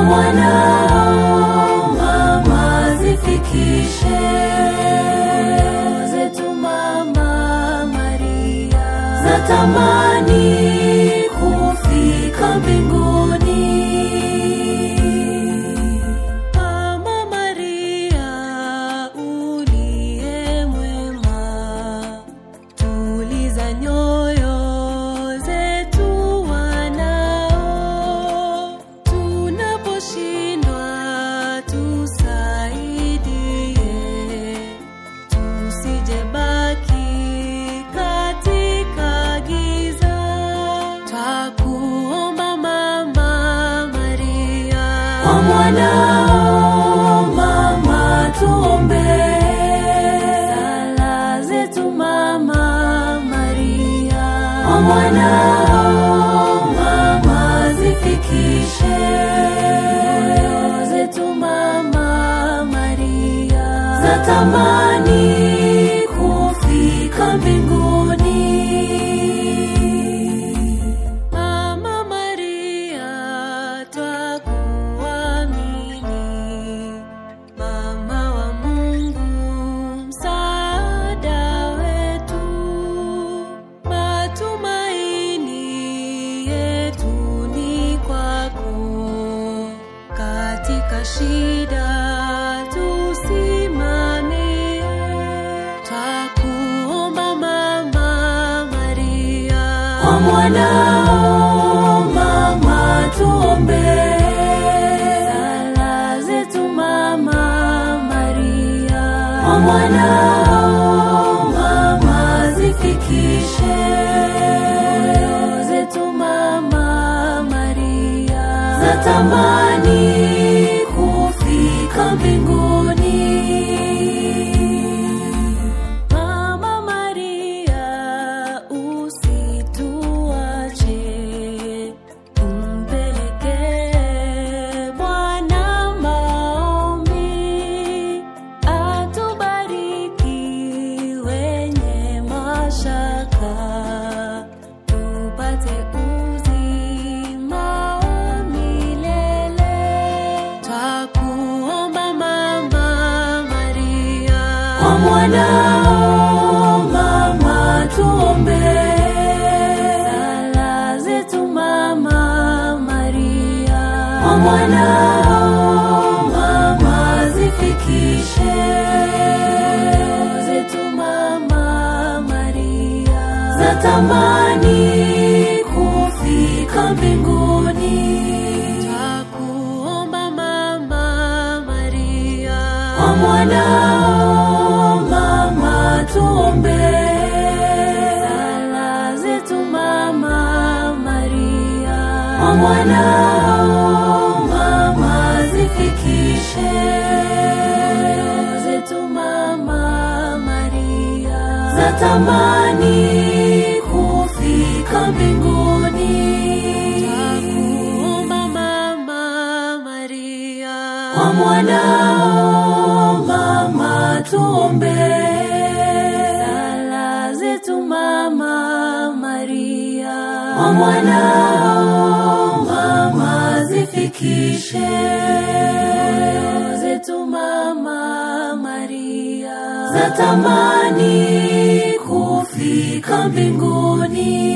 mwanao mama zifikishe zetu mama Maria zatamani kufika mbinguni Mama Maria uliye mwema tuliza nyoyo zetu wanao tunaposhindwa tusaidie tusijebaki katika giza twakuomba mama Maria kwa mwanao mama tuombe sala zetu mama Maria kwa mwanao mama zifikishe nyoyo zetu mama Maria zatamani kufika mbinguni Mama Maria twakuamini, mama wa Mungu, msaada wetu, matumaini yetu ni kwako, katika shida tusimamie, twakuomba Mama Maria kwa mwanao mama tuombe sala zetu mama Maria kwa mwanao mama zifikishe nyoyo zetu mama Maria zatamani kufika mbinguni Mama Maria usituache, tumpelekee Bwana maombi, atubariki wenye mashaka, tupate uzima wa milele. Twakuomba Mama Maria kwa mwanao mama tuombe sala zetu mama Maria kwa mwanao mama zifikishe nyoyo zetu mama Maria zatamani kufika mbinguni Twakuomba Mama Maria kwa mwanao mama tuombe sala zetu mama Maria kwa mwanao mama zifikishe nyoyo zetu mama Maria zatamani kufika mbinguni Twakuomba Mama Maria kwa mwanao mama tuombe sala zetu mama Maria kwa mwanao mama zifikishe nyoyo zetu mama Maria zatamani kufika mbinguni